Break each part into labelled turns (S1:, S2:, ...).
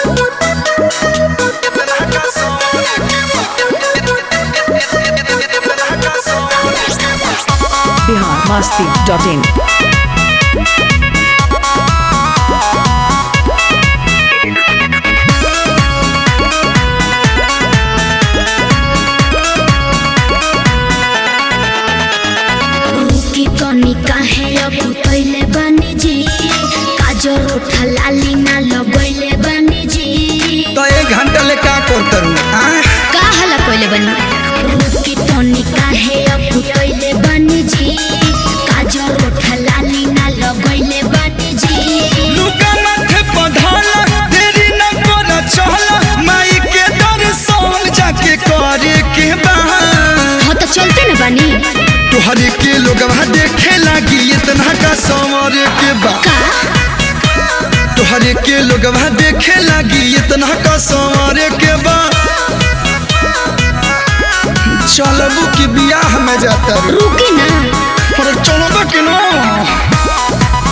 S1: Bihar Masti dot in
S2: रुकी तनी काहे अब पहिले बनी जी काजर उठा लाली ना लगैले बनी जी
S3: तो एक घंटा ले का करतरू हाँ
S2: का हला पहिले बनी रुकी तनी काहे अब पहिले बनी जी काजर उठा लाली ना लगैले बनी जी
S3: लुका माथे पधाला देरी न कर चला माई के दर्शन जाके करे के बा
S2: हाँ तो चलते न बनी
S3: तुहरे के लोगवा देखे लागी इतना का समर के बा
S2: का
S3: तुहरे के लोगवा देखे लागी इतना का समर के बा चलबू की बियाह में जाता रू
S2: रुकी ना
S3: अरे चलो कि ना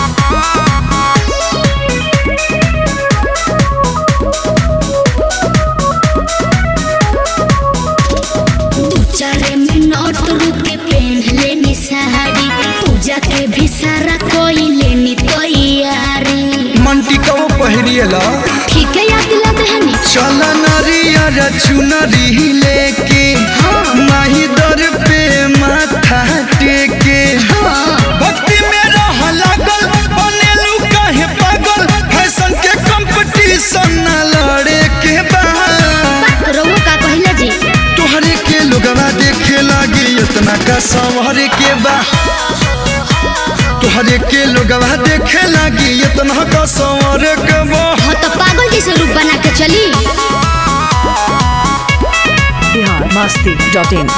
S2: दू चार मिनट रुके पहन लेनी साड़ी पूजा के भी सारा कोई लेनी तैयारी
S3: मंटी कबो पहिरिएला
S2: ठीक है याद दिला दहनी
S3: चल नरियर चुनरी लेके माही दर पे माथा टेके
S2: हाँ
S3: भक्ति में रह लागल बनेलू काहे पागल फैशन के कंपटीशन न लड़े के बा
S2: रउआ का कहला जी
S3: तोहरे के लोगवा देखे लागी इतना का संवरे के बा तोहरे के लोगवा देखे लागी इतना का संवरे के बा
S2: हाँ तो पागल जैसे रूप बना के चली
S1: बिहार मस्ती डॉट इन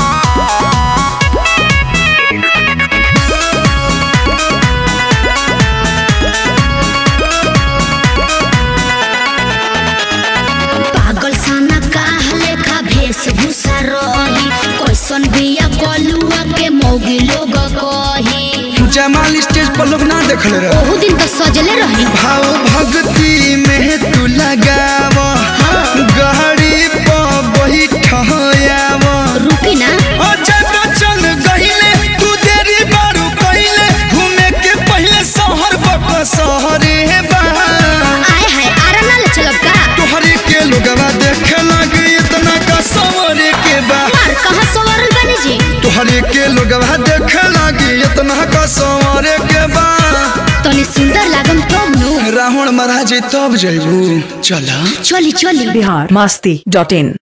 S2: पागल साना का लेखा वेशभूषा रही कैसन बिया कलुआ के मौगी लोग कही
S3: जमाल स्टेज पर लोग ना देखले रहे
S2: ओहू दिन तो सजले रही
S3: भाव भक्ति में तू लगाव गहरी पर बैठयाव
S2: रुकी ना
S3: अजय बच्चन गहिले तू देरी बारू कहिले घूमे के पहले शहर बक शहरे बा
S2: आए हाय आरा ले चलब का
S3: तोहरे के लोगवा देखे लगे इतना का सवरे के बा
S2: मार कहाँ सवारल बनी जी
S3: तोहरे के लोगवा देखे लगे इतना का सवरे के बा
S2: तनी सुंदर लागम तब नु
S3: रावण महाराज तब जैबू चला
S2: चली चली
S1: बिहार मस्ती डॉट इन